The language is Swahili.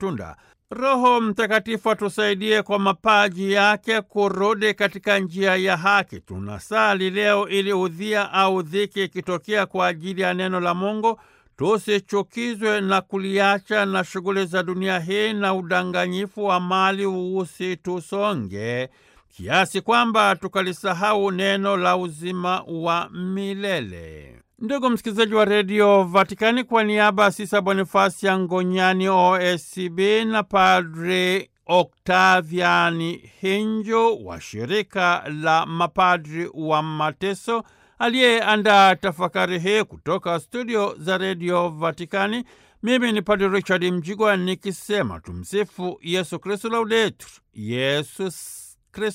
matunda. Roho Mtakatifu atusaidie kwa mapaji yake kurudi katika njia ya haki. Tunasali leo ili udhia au dhiki ikitokea kwa ajili ya neno la Mungu tusichukizwe na kuliacha na shughuli za dunia hii na udanganyifu wa mali usitusonge kiasi kwamba tukalisahau neno la uzima wa milele. Ndugu msikilizaji wa redio Vatikani, kwa niaba ya Sisa Bonifasi ya Ngonyani OSCB na Padre Oktaviani Hinjo wa shirika la mapadri wa mateso aliyeandaa tafakari hii kutoka studio za redio Vatikani, mimi ni Padre Richard Mjigwa nikisema tumsifu Yesu Kristu, laudetur Yesus